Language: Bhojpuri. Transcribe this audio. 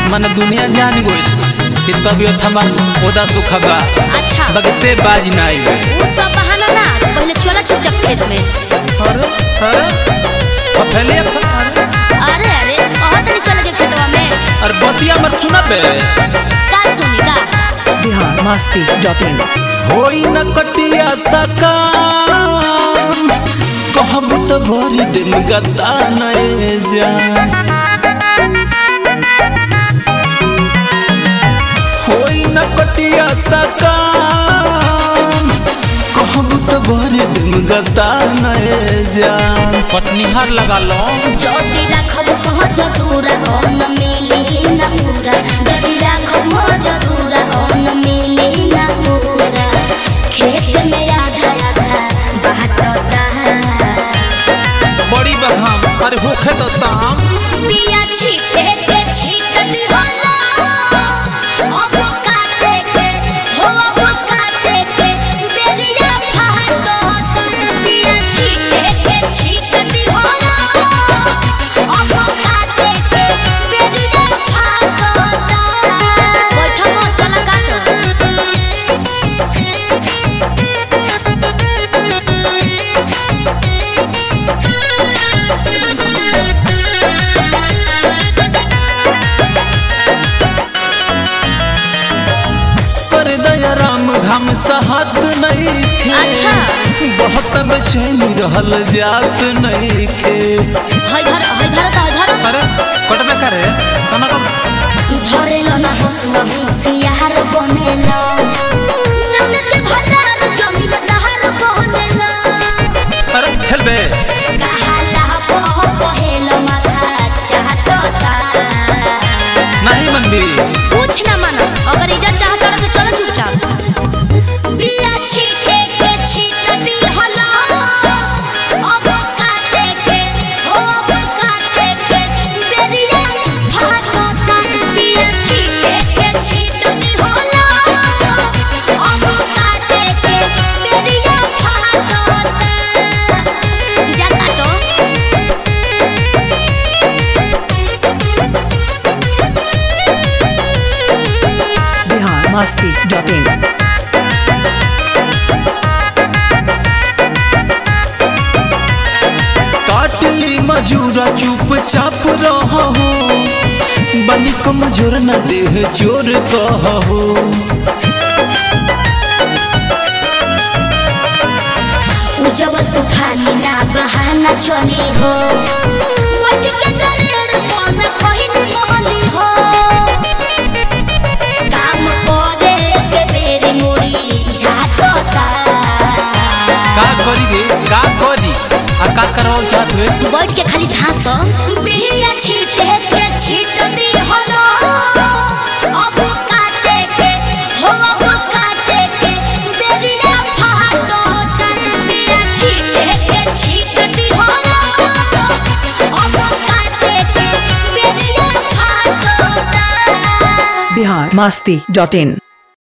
मन दुनिया जान गइल कि तबियत हमार ओदा सुख बा अच्छा बगते बाज ना आई वो सब बहाना ना पहले चला चुपचाप खेत में अरे अरे फैले अरे अरे अरे बहुत नहीं चल के खेतवा में अरे बतिया मत सुना बे का सुनी का बिहार मस्ती डॉट इन होई न कटिया सकाम कहबू तो भरी दिल गता नए जान होई न कटिया सकाम कहबू तो भरी दिल गता नए जान पटनिहार लगा लो जदी राखब पहुँच दूरा अन्न मिली न पूरा जदी राखब पहुँच दूरा अन्न मिली न पूरा खेत में आधा आधा बाटता बड़ी बघाम अरे होखे तो शाम बिया छीटे के छीटत होला अब काटे के हो अब काटे के बेरिया फाटत बिया छीटे के छीटत होला अब काटे के बेरिया फाटत बैठो मत चला काटो कर दया राम घाम सहत नहीं थे अच्छा। बहुत बेचैनी रहल जात नहीं खे हई धर हई धर का धर अरे कट में करे सना कब धरेलो ना हंसुआ होशियार बनेलो नमक भंडार जमीन दहार बनेलो अरे खेल बे कहाला बह बहेलो माथा चाहता नहीं मन भी कुछ ना मानो अगर इज्जत चाहता रहे तो चलो चुपचाप बिया छीटे के छीटती हला अब काटे के हो अब काटे के बेरिया भागता बिया छीटे के छीटती हला अब काटे के बेरिया भागता जा काटो बिहार मस्ती डॉट इन काटली मजूरा चुपचाप रहो बनी कमजोर न देह चोर कहो जब तूफानी ना बहाना चली हो मट के दरेड़ मन खहिन मोहली हो काम करे के बेरी मुड़ी झाटता का करी रे का करी आ का करवाओ चाहत हुए बैठ के खाली घास बिया छीटे के छीट दी हलो अब काटे के हो अब काटे के बेरिया फाटता बिया छीटे के छीट दी हलो अब काटे के बेरिया फाटता बिहार मस्ती डॉट इन